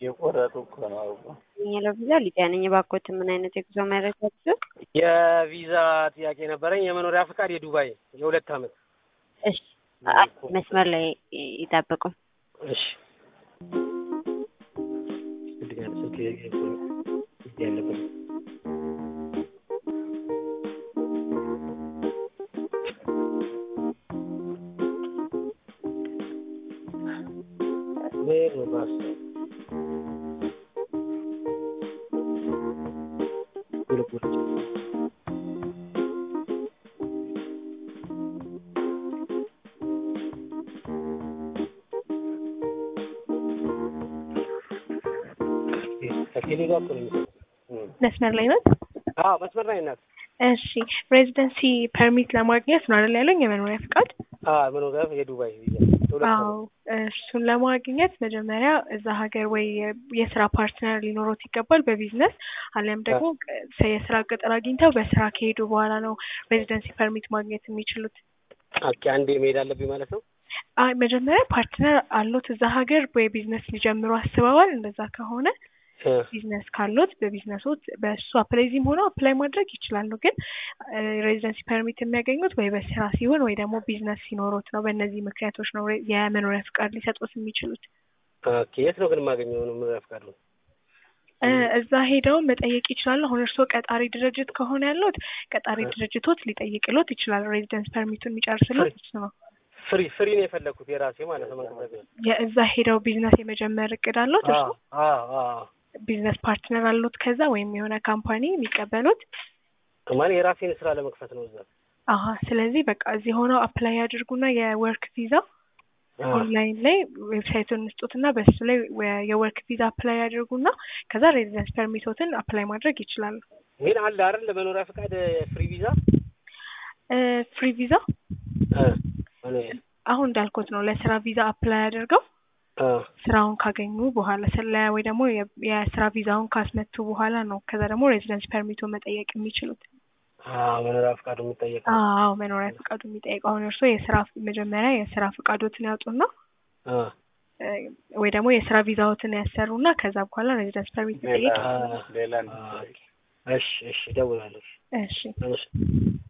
የቆረጡ እኮ ነው አውቆ ያለው ቪዛ ሊቢያ ነኝ። እባክዎት ምን አይነት የጉዞ መረጃ ይዘው? የቪዛ ጥያቄ ነበረኝ። የመኖሪያ ፍቃድ የዱባይ የሁለት ዓመት። እሺ መስመር ላይ ይጠብቁ። እሺ ስልክ ያለበት ሜር ባስ ከቴሌ ጋር እኮ ነው የሚሰራው። መስመር ላይ ናት። አዎ መስመር ላይ ናት። እሺ ሬዚደንሲ ፐርሚት ለማግኘት ነው አይደል ያለኝ የመኖሪያ ፍቃድ? አዎ መኖሪያ የዱባይ ቪዛ የሁለት አዎ ዓመት። እሱን ለማግኘት መጀመሪያ እዛ ሀገር ወይ የስራ ፓርትነር ሊኖሮት ይገባል በቢዝነስ አሊያም ደግሞ የስራ ቅጥር አግኝተው በስራ ከሄዱ በኋላ ነው ሬዚደንሲ ፐርሚት ማግኘት የሚችሉት። ኦኬ አንዴ መሄድ አለብኝ ማለት ነው። አይ መጀመሪያ ፓርትነር አሎት እዛ ሀገር ወይ ቢዝነስ ሊጀምሩ አስበዋል። እንደዛ ከሆነ እ ቢዝነስ ካሎት በቢዝነሶት በእሱ አፕላይዚም ሆነው አፕላይ ማድረግ ይችላሉ። ግን ሬዚደንሲ ፐርሚት የሚያገኙት ወይ በስራ ሲሆን ወይ ደግሞ ቢዝነስ ሲኖሮት ነው። በእነዚህ ምክንያቶች ነው ሬ- የመኖሪያ ፍቃድ ሊሰጡት የሚችሉት። ኦኬ የት ነው ግን የማገኘው መኖሪያ ፍቃድ ነው? እ እዛ ሄደው መጠየቅ ይችላሉ። አሁን እርስዎ ቀጣሪ ድርጅት ከሆነ ያሉት ቀጣሪ ድርጅቶት ሊጠይቅሎት ይችላል። ሬዚደንስ ፐርሚቱን የሚጨርስሎት እሱ ነው። ፍሪ ፍሪ ነው የፈለግኩት የራሴ ማለት ነው መንቀሳቀስ። የእዛ ሄደው ቢዝነስ የመጀመር እቅድ አሎት እርሱ? አዎ አዎ ቢዝነስ ፓርትነር አሎት ከዛ ወይም የሆነ ካምፓኒ የሚቀበሉት? ማለት የራሴን ስራ ለመክፈት ነው እዛ። አሀ ስለዚህ በቃ እዚህ ሆነው አፕላይ ያድርጉና የወርክ ቪዛ አዎ። ኦንላይን ላይ ዌብሳይቱን እንስጡትና በሱ ላይ ወ- የወርክ ቪዛ አፕላይ ያድርጉና ከዛ ሬዚደንስ ፐርሚቶትን አፕላይ ማድረግ ይችላሉ። ግን አለ አይደል ለመኖሪያ ፍቃድ ፍሪ ቪዛ እ ፍሪ ቪዛ እ እኔ አሁን እንዳልኩት ነው ለስራ ቪዛ አፕላይ አድርገው እ ስራውን ካገኙ በኋላ ስለ ወይ ደግሞ የ- የስራ ቪዛውን ካስመቱ በኋላ ነው ከዛ ደግሞ ሬዚደንስ ፐርሚቱን መጠየቅ የሚችሉት። አዎ መኖሪያ ፍቃዱ የሚጠየቀው አዎ መኖሪያ ፍቃዱ የሚጠይቀው አሁን እርስዎ የስራ መጀመሪያ የስራ ፍቃዶትን ያውጡና እ እ ወይ ደግሞ የስራ ቪዛዎትን ያሰሩና ከዛ በኋላ ሬዚደንስ ፐርሚት መጠየቅ ሌላ ሌላ እሺ እሺ እደውላለሁ። እሺ እሺ